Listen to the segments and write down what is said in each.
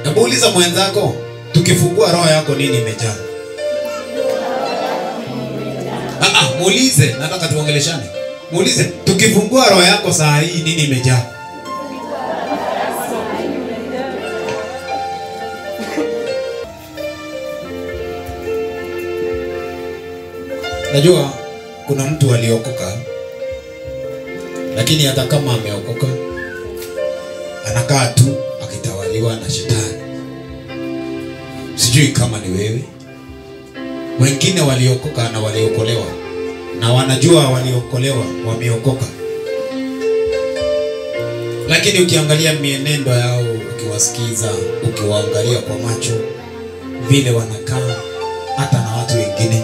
Hebu uliza mwenzako, tukifungua roho yako nini imejaa? Ah, ah, muulize, nataka tuongeleshane. Muulize, tukifungua roho yako saa hii nini imejaa? Najua kuna mtu aliokoka, lakini hata kama ameokoka anakaa tu akitawaliwa na shetani. Sijui kama ni wewe. Wengine waliokoka na waliokolewa na wanajua waliokolewa wameokoka, lakini ukiangalia mienendo yao, ukiwasikiza, ukiwaangalia kwa macho, vile wanakaa hata na watu wengine,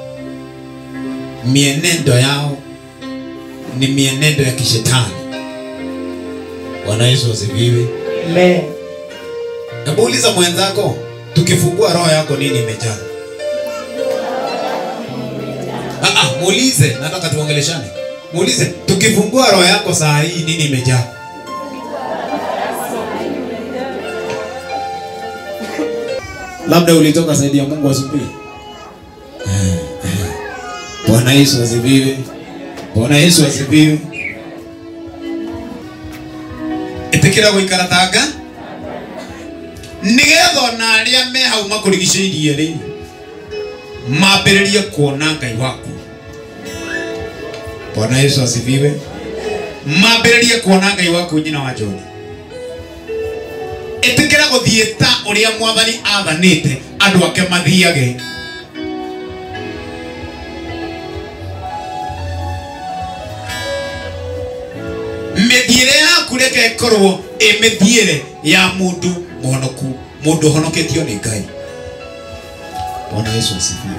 mienendo yao ni mienendo ya kishetani. Bwana Yesu asifiwe. Amen. Hebu uliza mwenzako, tukifungua roho yako nini imejaa? Ah, ah, muulize, nataka tuongeleshane. Muulize, tukifungua roho yako saa hii nini imejaa? Labda ulitoka saidi ya Mungu asubuhi. Eh, eh. Bwana Yesu asifiwe. Bwana Yesu asifiwe. Itikira guikara tanga nigetha ona aria me hau makurigicĩirie rĩ mambĩrĩrie kuona ngai waku bwana yesu asifiwe mambĩrĩrie kuona ngai waku nyina wa joni ĩtĩkĩra gũthiĩ ta ũrĩa mwathani athanĩte andũ ake mathiage mĩthiĩre yaku reke ĩkorwo ĩ mĩthiĩre ya mũndũ mũhonoku mũndũ ũhonoketio nĩ ngai bwana yesu asifiwe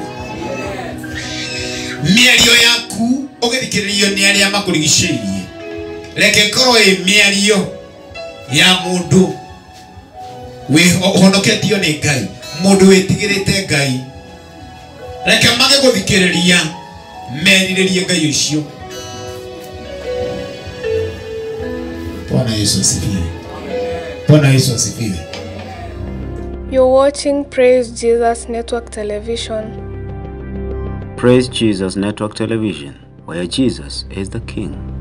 mĩario yaku ũgĩthikĩrĩrio nĩ arĩa makũrigicĩirie reke ĩkorwo ĩ mĩario ya mũndũ wĩ- ũhonoketio nĩ ngai mũndũ wĩtigĩrĩte ngai reke mage gũthikĩrĩria merirĩrie ngai ũcio bwana yesu asifiwe bwana yesu asifiwe You're watching Praise Jesus Network Television. Praise Jesus Network Television, where Jesus is the King.